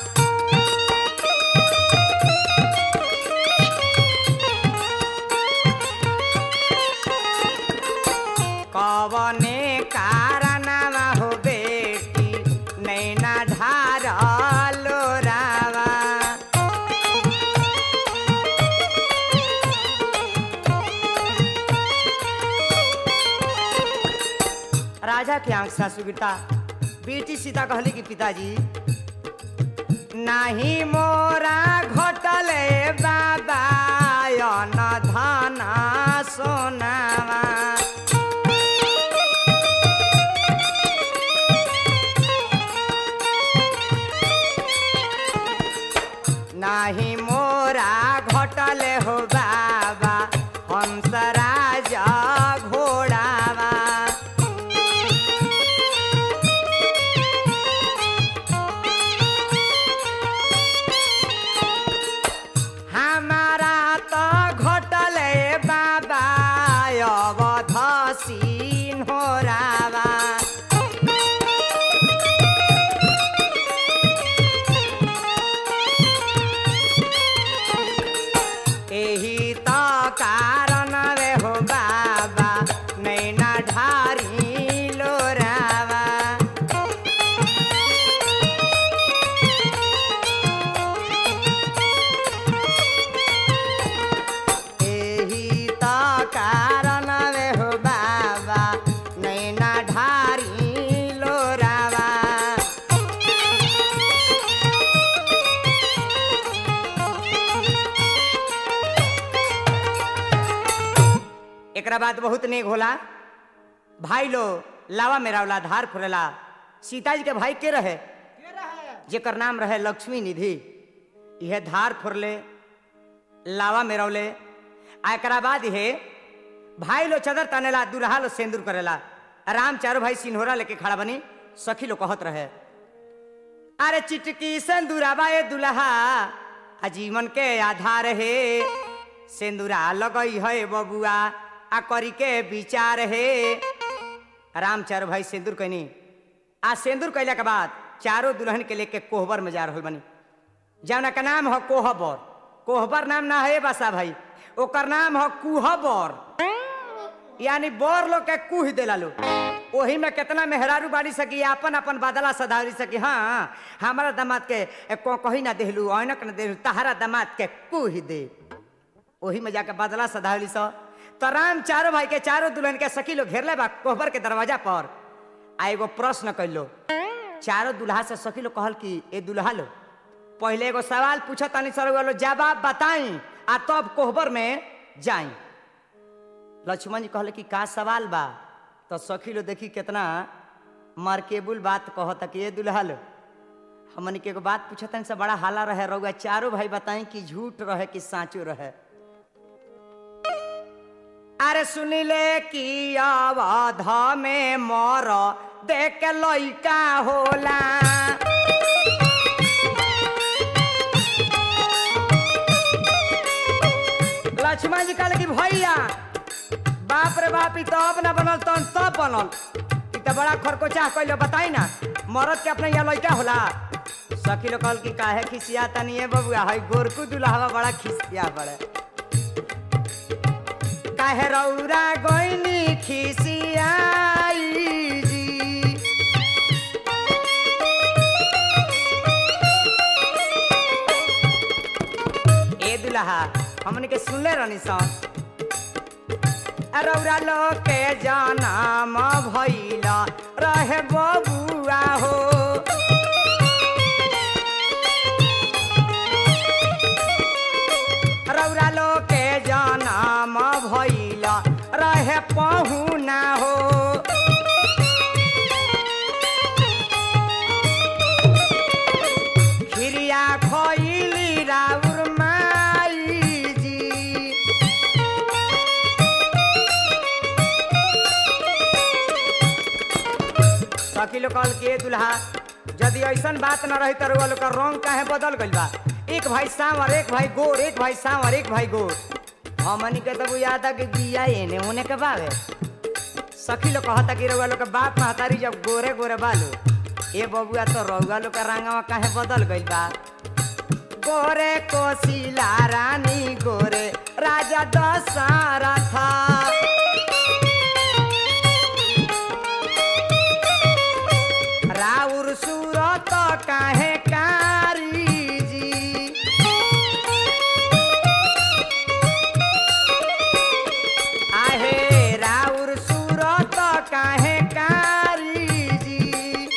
कवने कारणवा हो बेटी नैना ढार लोरावा राजा के आंख से आंसू गिरता बेटी सीता कहली कि पिताजी नाही मोरा घटले बाबा अन धन सोनावा नाही मोरा घटले हो बाबा हंस राजा घोड़ावा हमारा तो घटले बाबा अवध सीन हो रावा एही तो कारण रे हो बाबा नैना ढारी लोरावा एही तो कारण रे हो बाबा नैना ढारी लोरावा एकरा बाद बहुत नेक होला भाई लो लावा मेरा वाला धार फुरेला सीता जी के भाई के रहे जेकर नाम रहे लक्ष्मी निधि यह धार फुरले लावा मेरौले आ एकरा बाद हे भाई लो चदर तनेला दुल्हा लो सेंदूर करेला राम चारो भाई सिन्होरा लेके खड़ा बनी सखी लो कहत रहे अरे चिटकी सेंदूराबा ए दुल्हा आजीवन के आधार हे सेंदूरा लगई है बबुआ आ करी के विचार हे राम चारो भाई सेंदूर कैनी आ सेंदूर कैला के बाद चारों दुल्हन के लेके कोहबर में जा रहल बनी जौना का नाम है कोहबर कोहबर नाम ना है बसा भाई ओकर नाम है कुहबर यानी बोर लोग के कुह देला लो ओही में कितना मेहरारू बाड़ी सकी अपन अपन बदला सधारी सकी हाँ हमारा दामाद के ए, को कही ना देहलू ऐनक ना देहलू तहारा दामाद के कुह दे ओही में जाके बदला सधावली सो तो राम चारों भाई के चारों दुल्हन के सखी लोग घेरले बा कोहबर के दरवाजा पर आ एगो प्रश्न कैलो चारों दुल्हा से सखी लोग कहल कि ए दुल्हा लो पहले एगो सवाल पूछत तनी सर वालो जवाब बताई आ तब कोहबर में जाई लक्ष्मण जी कहले कि का सवाल बा तो सखी लो देखी कितना मार्केबुल बात कहता कि ये दुल्हा लो हमन के एगो बात पूछतन से बड़ा हाला रहे रहुआ चारों भाई बताई कि झूठ रहे कि साचो रहे अरे सुनिले कि अवध में मोर देख के लइका होला लक्ष्मण जी कहले कि भैया बाप रे बाप ई तो अब ना बनल तन तब बनल ई तो बड़ा खरकोचा कइलो बताई ना मरद के अपने यहाँ लइका होला सखी लोग कहल कि काहे खिसिया तनी है बबुआ हई गोरकू दुल्हावा बड़ा खिसिया पड़े काहे रौरा गोइनी खिसियाई जी ए दुल्हा हमने के सुनले रहनी सन रौरा लोग के जनम भइला रहे बबुआ हो रौरा लोग के जनम भइला रहे पहुना हो खिरिया खइली राउर माई जी सकीलो कहल के दुल्हा यदि ऐसन बात न रही तो लोग का रंग काहे बदल गइल बा एक भाई सांवर एक भाई गोर एक भाई सांवर एक भाई गोर हमनी के तब याद आ कि बिया एने ओने के बावे सखी लोग कहता कि रउआ लोग के बाप महतारी जब गोरे गोरे बालो ए बबुआ तो रउआ लोग का रंगवा काहे बदल गइल बा गोरे कोशिला रानी गोरे राजा दशरथ राउर सूरत काहे कारी जी आहे राउर सूरत काहे कारी जी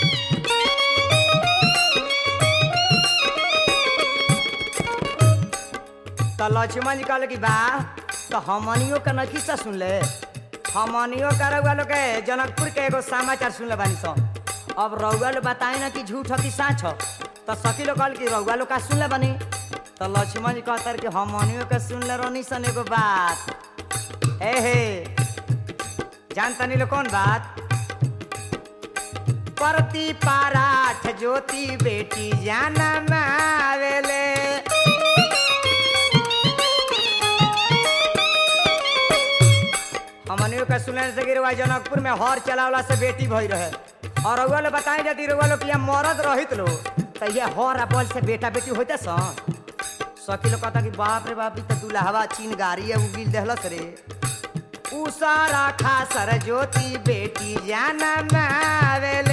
तो लक्ष्मण जी कहले कि बा तो हमनियो के नखीसा सुन ले हमनियो का रउआ लोग के जनकपुर के एगो समाचार सुन ले बानी सन अब रउआ लोग बताई ना कि झूठ हो कि साँच हो तो सखी लोग कहल कि रउआ लोग का सुन ले बानी तो लक्ष्मण जी कहतर कि हमनियो के सुन ले रहनी सन एगो बात ए हे जान तनी लो कौन बात परती पाराठ ज्योति बेटी जाना मावेले हमनियों का सुनने से गिरवा जनकपुर में हर चलावला से बेटी भई रहे और रउआ लोग बताई यदि रउआ लोग यहाँ मरद रहित लो तो ये हर अपल से बेटा बेटी होते सन सखी लोग कहता कि बाप रे बाप ई तो दुल्हवा चीन गाड़ी है उगिल देहलस रे उसारा खासर ज्योति बेटी जाना मावेले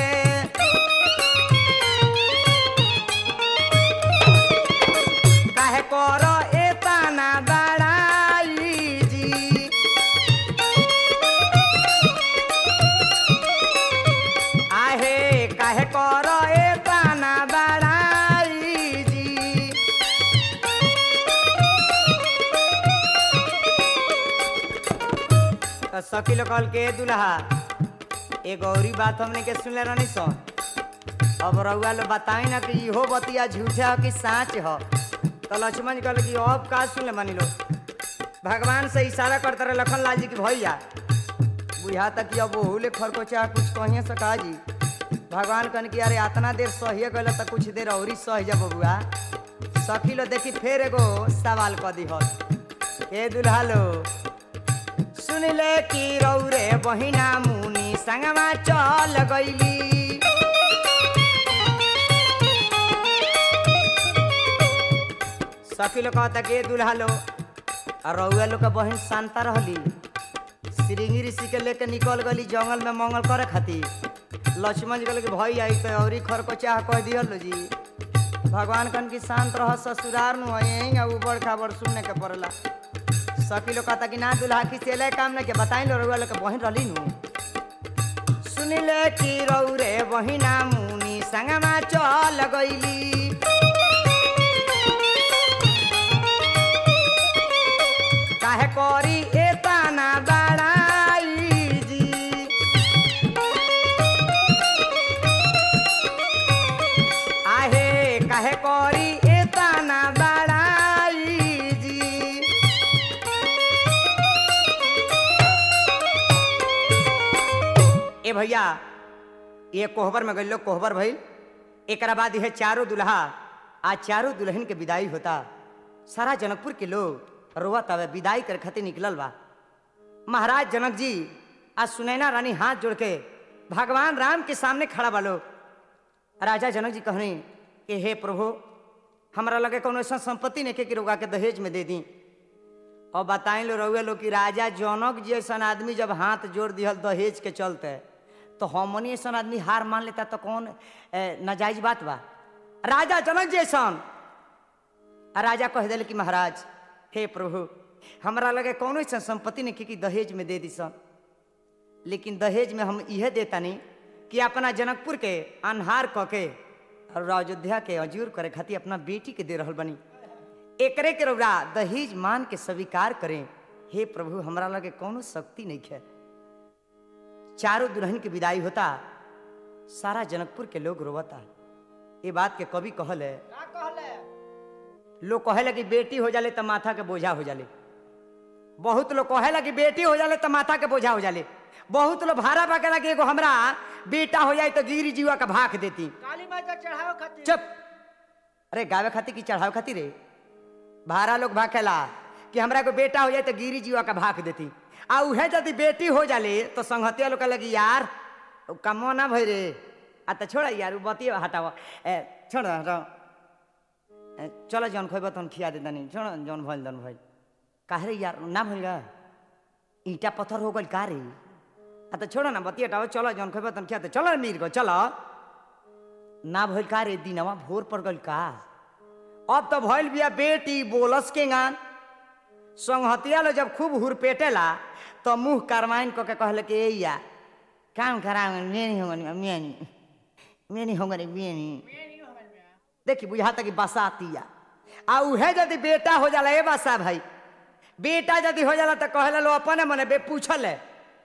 काहे करो एतना बड़ाई जी आहे काहे करो एतना बड़ाई जी तो सकील कहल के दुल्हा एगो औरी बात हमने के सुनले रहनी सन अब रउआ लोग बताई ना कि इहो बतिया झूठे हो कि साँच हो तो लक्ष्मण जी कहल कि अब का सुनले मानी लो भगवान से इशारा करते रहे लखन लाल जी की भैया बुझा तक कि अब ओहुले खरकोचा कुछ कहिए सका जी भगवान कहन कि अरे इतना देर सहिए गल तो कुछ देर औरी सह जा बबुआ सखी लो देखी फेर एगो सवाल क दिहत ए दुल्हा लो सुन ले कि रौरे बहिना मुनि संगमा चल गईली सखी लोग कहता कि ए दुल्हा लो और रउआ लोग के बहिन शांता रहली श्रृंगी ऋषि के लेके निकल गली जंगल में मंगल करे खातिर लक्ष्मण जी कहले कि भाई आई तो औरी खर को चाह कह दिहल लो जी भगवान कन की शांत रह ससुरार नु यहीं ऊबड़ खाबड़ सुनने के पड़ला सखी लोग कहता कि ना दुल्हा खिसेले काम नहीं के बताई लो रउआ लोग के बहिन रहली नु सुनिले कि रौरे बहिना मुनि संगमा चल गईली काहे करी एतना बड़ाई जी आहे काहे करी एतना बड़ाई जी ए भैया ये कोहबर में गइल लोग कोहबर भइल एकरा बाद यह चारों दुल्हा आज चारों दुल्हन के विदाई होता सारा जनकपुर के लोग रोवत हवे विदाई करे खातिर निकलल बा महाराज जनक जी आज सुनैना रानी हाथ जोड़ के भगवान राम के सामने खड़ा बा लोग राजा जनक जी कहनी कि हे प्रभु हमरा लगे कोनो ऐसा संपत्ति नहीं के कि रोगा के दहेज में दे दी और बताई लो रउए लोग कि राजा जनक जी ऐसा आदमी जब हाथ जोड़ दिहल दहेज के चलते तो हमनी ऐसा आदमी हार मान लेता तो कौन ए, नाजायज बात बा राजा जनक जी ऐसा आ राजा कह दिल कि महाराज हे प्रभु हमरा लगे कौनो ऐसा संपत्ति नहीं कि दहेज में दे दी सन लेकिन दहेज में हम इहे देतानी कि अपना जनकपुर के अनहार क के और अयोध्या के अजूर करे खातिर अपना बेटी के दे रहल बनी एकरे के रौरा दहेज मान के स्वीकार करें हे प्रभु हमरा लगे कौनो शक्ति नहीं है चारों दुल्हन की विदाई होता सारा जनकपुर के लोग रोवता ये बात के कवि कहल है का कहले लोग कहेला कि बेटी हो जाले तो माथा के बोझा हो जाले बहुत लोग कहेला कि बेटी हो जाले तो माथा के बोझा हो जाले बहुत लोग भाड़ा बाकेला कि एगो हमरा बेटा हो जाए तो गिरी जीवा का भाग देती काली माई का चढ़ावे खातिर चुप अरे गावे खातिर की चढ़ावे खातिर रे भाड़ा लोग भाखेला कि हमरा को बेटा हो जाए तो गिरी जीवा का भाग देती आ उहे यदि बेटी हो जाले तो संगतिया लोग लगी यार उ कमो ना भई रे आ तो छोड़ा यार उ बतिए हटावा ए छोड़ हटाओ ए, चलो जौन खोब तौन खिया दे तनी छोड़ जौन भइल जौन भइल काहे रे यार ना भइल गा ईटा पत्थर हो गइल का रे आ तो छोड़ो ना बतिया हटाओ चलो जौन खोब तौन खिया दे चलो रे मीर को चलो ना भइल का रे दिनवा भोर पड़ गइल का अब तो भइल बिया बेटी बोलस के गान संगहतिया लो जब खूब हुरपेटेला तो मुंह करवाइन क के कहले कि ए या काम खराब मेनी हो गनी मेनी मेनी हो गनी मेनी देखी बुझाता कि बसातिया आ उहे यदि बेटा हो जाला ए बसा भाई बेटा यदि हो जाला तो कहला लो अपने मने बे पूछल है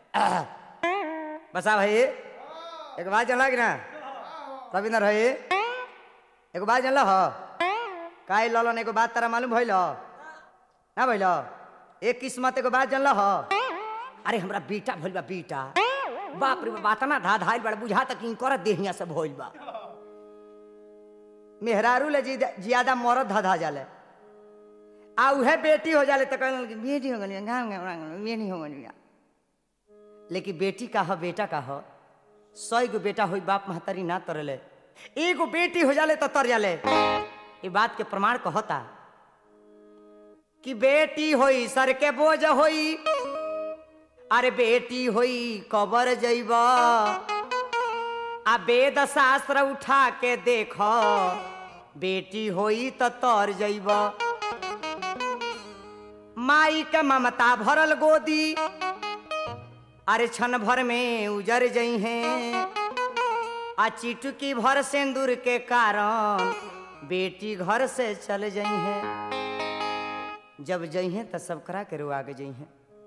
बसा भाई एक बात जानला कि ना रविंदर भाई एगो बात जानल हो काहे ललन एगो बात तारा मालूम भइल हो? ना भइल हो? एक किस्मत एगो बात जानल हो अरे हमरा बेटा भइल बा बेटा बाप रे बात ना धा धाइल बड़ा बुझा तक इनकर देहिया से भइल बा मेहरारू ले जी ज्यादा मरद धा धा जाले आ उहे बेटी हो जाले तो कहलन कि बेटी हो गनी गाँव गाँव बेटी हो गनी लेकिन बेटी का हो बेटा का हो सौ गो बेटा हो बाप महतारी ना तरले एगो बेटी हो जाले तो तर जाले ये बात के प्रमाण कहता कि बेटी होई सर के बोझ होई अरे बेटी होई कबर जइब आ वेद शास्त्र उठा के देख बेटी होई तो तर जइब माई के ममता भरल गोदी अरे क्षण भर में उजर जई हैं आ चिटकी भर सिंदूर के कारण बेटी घर से चल जई हैं जब जई हैं तो सब करा के रुआ के जई हैं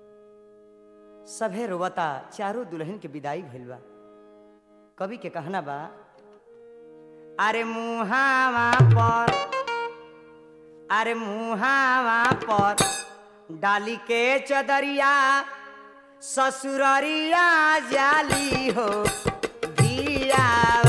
सभे रोवता चारों दुल्हन के विदाई भइल बा कवि के कहना बा अरे मुहावा पर अरे मुहावा पर डाली के चदरिया ससुररिया जाली हो धियावा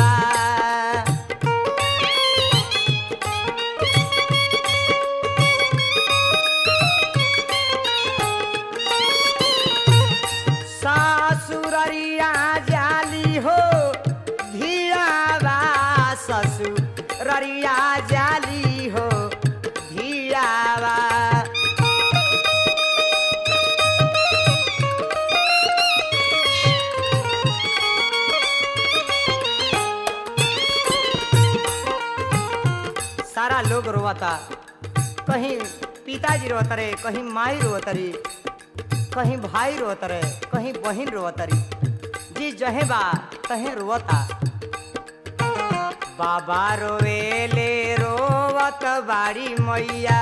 ससुररिया जाली हो धियावा ससुररिया जाली हो धियावा सारा लोग रोवता कहीं पिताजी रोवत रे कहीं माई रोवत रे कहीं भाई रोवत रे कहीं बहन रोवत रे जी जहे बा तहे रोवता बाबा रोवेले रोवत बाड़ी मैया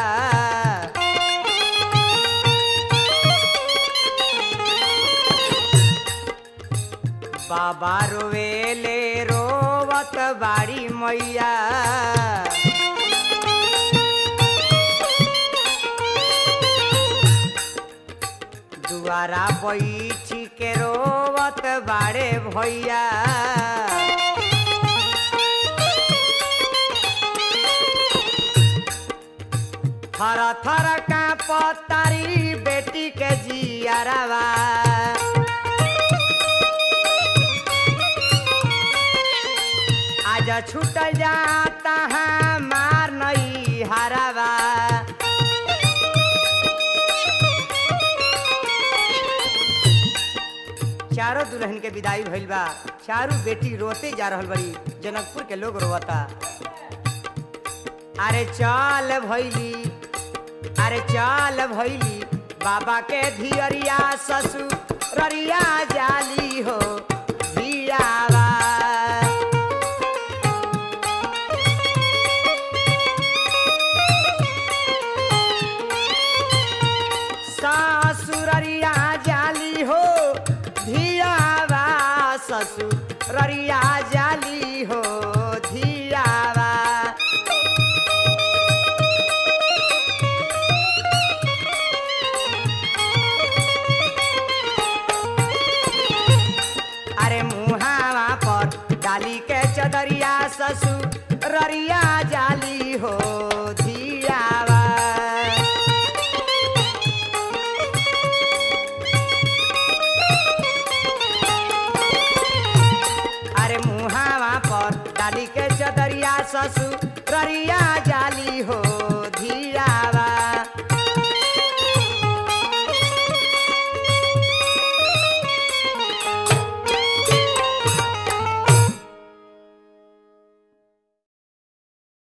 बाबा रोवेले रोवत बाड़ी मैया दुआरा बैठी के रोवत बाड़े भैया थर थर काँप पतारी बेटी के जियरवा आज छूट जाता हमार नई हरवा चारों दुल्हन के विदाई भइल बा चारों बेटी रोते जा रहल बड़ी जनकपुर के लोग रोवता अरे चल भैली अरे चल भैली बाबा के धियरिया ससुररिया जाली हो धियावा ससुररिया जाली हो धियावा ससुररिया जाली हो धियावा अरे मुहावा पर डाली के चदरिया ससुररिया जाली हो धियावा अरे मुहावा पर डाली के चदरिया ससुररिया